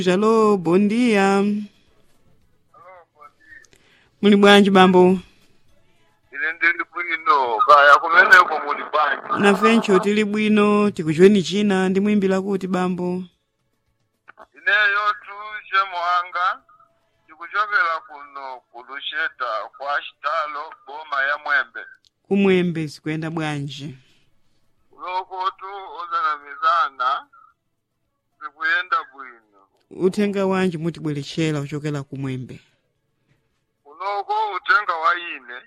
Alô, bom dia. Muli bwanji bambo? ine ndili bwino kaya kumeneko muli bwanji Nafencho tili bwino, tikuchweni china ndi mwimbila kuti bambo. ineyo tuje muhanga tikuchokera kuno kulusheta kwa xitalo boma ya mwembe Kumwembe sikuyenda bwanji. loko tu ozanamizana sikuyenda bwino Uthenga wanji mutibwerechera kuchokera kumwembe. kunoko utenga wa ine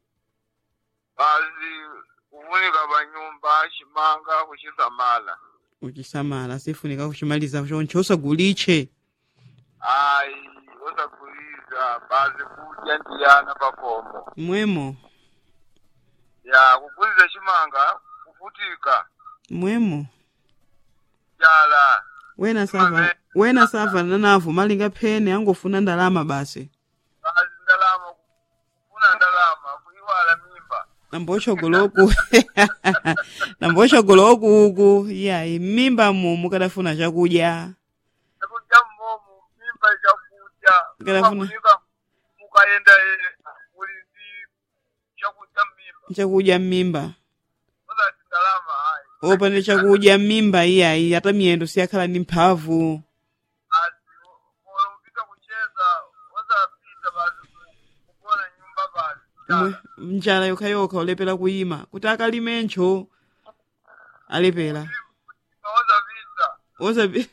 bazi kufunika panyumba ximanga kuxisamala Uchisamala sifunika kuchimaliza choncho usaguliche. ayi osakuliza bazi kudya ndiyana pakomo Mwemo, ya kukuliza ximanga kufutika mwemo. jala Wena sava, wena sava nanavu malinga phene angofuna ndalama basi. bazi ndalama kufuna ndalama kuiwala mimba nambochogoloku nambochogoloku uku yayi mmimba mu mukadafuna chakudya chakudya mmomu mimba chakudya Ngalafuna- kunika mukayenda ere kuli ndi chakudya mmimba chakudya mmimba osati ndalama ayi opanda chakudya mmimba iyayi ata miyendo siyakhala ndi mphamvu bazi olo kupita kucheza osapita bazi kugona nyumba bazi Mwe- njala yokhayokha olepera kuyima kuti akalimencho alepera osapita osapi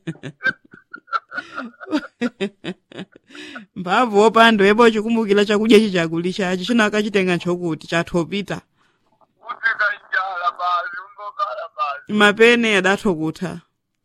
mphamvu opanda yepo chikumbukira chakudya chichakuli chachi china akachitenga chokuti chathopita kufika njala bazi ungokala bazi mapene adatho kutha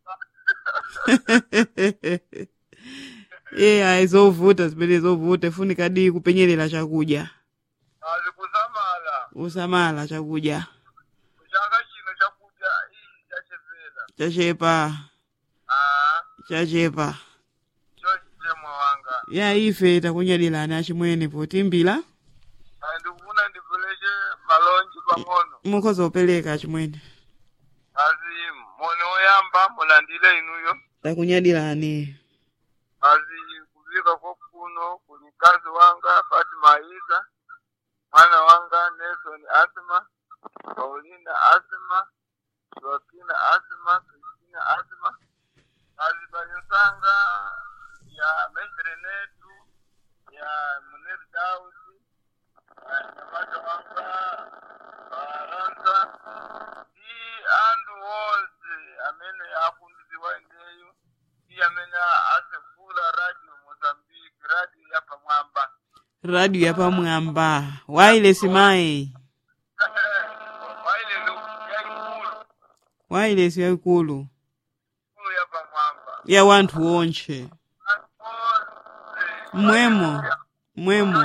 ye ayi zovuta zimene zovuta funika di kupenyerera chakudya bazi kusamala usamala chakudya chaka chino chakudya iyi chachepera chachepa ah chachepa chochite mwawanga ya ife takunyadilani achimwene potimbira ayi ndikufuna ndivuleshe malonji pang'ono mukhoza opereka achimwene bazi moni oyamba mulandile inuyo takunyadilani bazi kuvika kokuno kuli mkazi wanga fatima isa mwana wanga nelson asma paulina asma joakina asma kristina asma bazi banyusanga ya mesrenetu ya munir dausi nyamata wanga baranza i andu wose amene afundiziwa ndeyo i amene asefula radio mozambique radio ya pamwamba radio yapamwamba wailesi mayi waile yaikulu wailesi yaikulu kulu ya pamwamba ya wanthu onche Anthu onse mwemo mwemo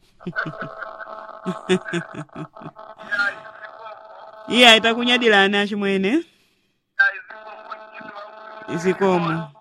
ya izikoko iye ayitakunyadilani achimwene ya izikoko chitwa izikomo